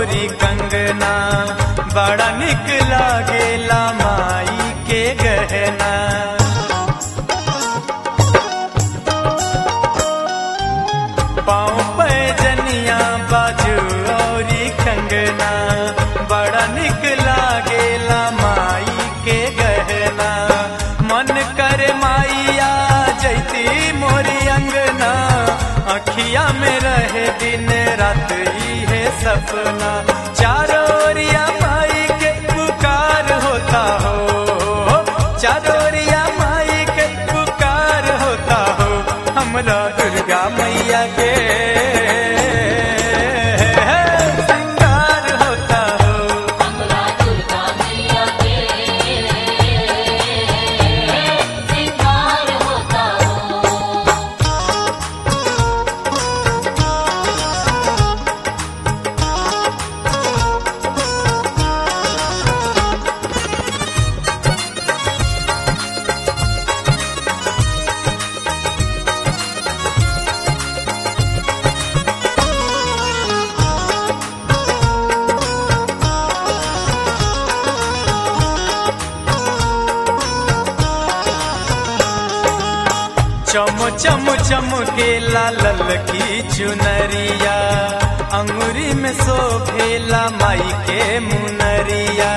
औरी कंगना बड़ा निक लागेला माई के गहना पाँव पे जनिया बाजू औरी कंगना बड़ा निक लागेला माई के गहना मन करे माइया जैती मोरी अंगना अखिया में रहे दिन रात ही है सपना चारों ओरिया माई के पुकार होता हो चारों ओरिया माई के पुकार होता हो हमरा दुर्गा मैया के श्रृंगार होता हो हमरा दुर्गा मैया के श्रृंगार होता हो चम चम चम के लाल की चुनरिया अंगुरी में शोभेला माई के मुनरिया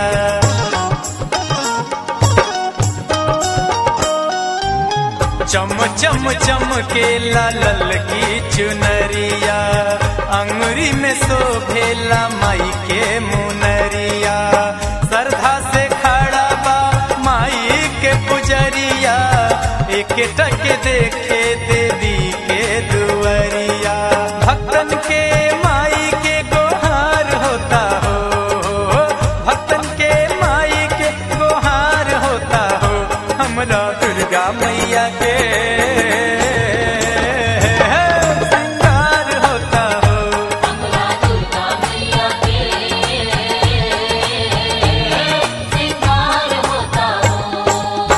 चम चम चम के लाल की चुनरिया अंगुरी में शोभेला माई के मुनरिया श्रद्धा से खड़ा बा माई के पुजरिया एक टक देखे देवी के दुआरिया भक्तन के माई के गोहार होता हो भक्तन के माई के गोहार होता हो हमरा दुर्गा मैया के श्रृंगार होता हो हमरा दुर्गा मैया के श्रृंगार होता हो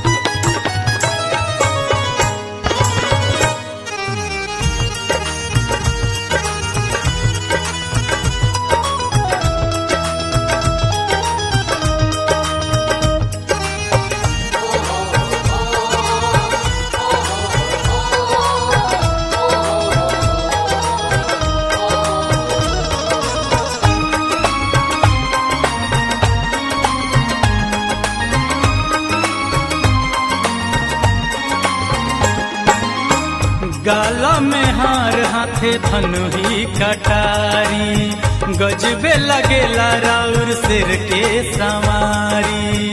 गाला में हार हाथे धनु ही कटारी गजबे लगेला राउर सिर के सवारी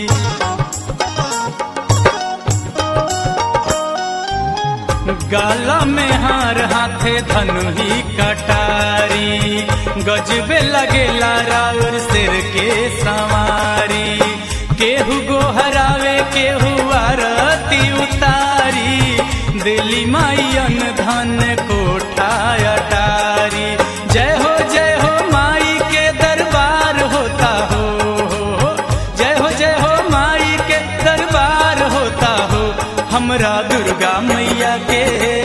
गाला में हार हाथे धनु ही कटारी गजबे लगेला राउर सिर के सवारी केहू गोहरावे केहू आरती उतारी दिली माईयन धन कोठा अटारी जय हो जय हो माई के दरबार होता हो जय हो जय हो माई के दरबार होता हो हमरा दुर्गा मैया के